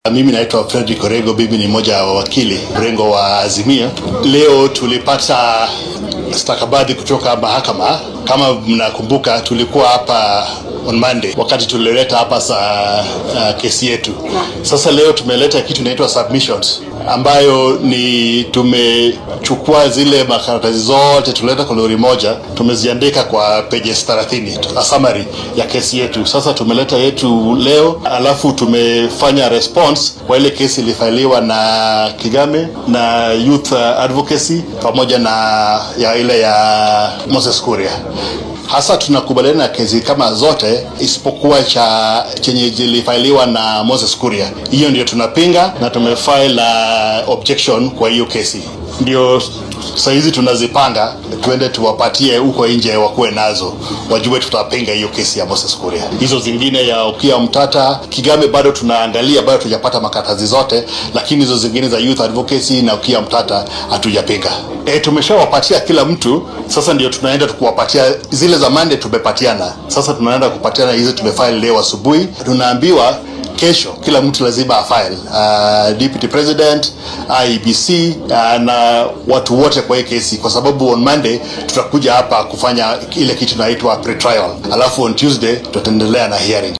Mimi naitwa Fredrick Orego, mimi ni mmoja wa wakili mrengo wa Azimio. Leo tulipata stakabadhi kutoka mahakama. Kama mnakumbuka, tulikuwa hapa on Monday wakati tulileta hapa sa uh, kesi yetu. Sasa leo tumeleta kitu inaitwa submissions ambayo ni tumechukua zile makaratasi zote tuleta kwa lori moja, tumeziandika kwa pages 30 a summary ya kesi yetu. Sasa tumeleta yetu leo, alafu tumefanya response kwa ile kesi ilifailiwa na Kigame na Youth Advocacy pamoja na ya ile ya Moses Kuria hasa tunakubaliana na kesi kama zote isipokuwa cha chenye zilifailiwa na Moses Kuria. Hiyo ndio tunapinga na tumefile uh, objection kwa hiyo kesi. Ndio sahizi tunazipanga tuende tuwapatie huko nje wakuwe nazo, wajue tutapinga hiyo kesi ya Moses Kuria. Hizo zingine ya Okiya Mtata, Kigame bado tunaangalia, bado hatujapata makaratasi zote, lakini hizo zingine za Youth Advocacy na Okiya Mtata hatujapinga. E, tumeshawapatia kila mtu. Sasa ndio tunaenda kuwapatia zile za Monday tumepatiana, sasa tunaenda kupatiana hizi tumefile leo asubuhi. Tunaambiwa kesho kila mtu lazima afile uh, deputy president IEBC uh, na watu wote kwa hii kesi, kwa sababu on Monday tutakuja hapa kufanya ile kitu inaitwa pre-trial, alafu on Tuesday tutaendelea na hearing.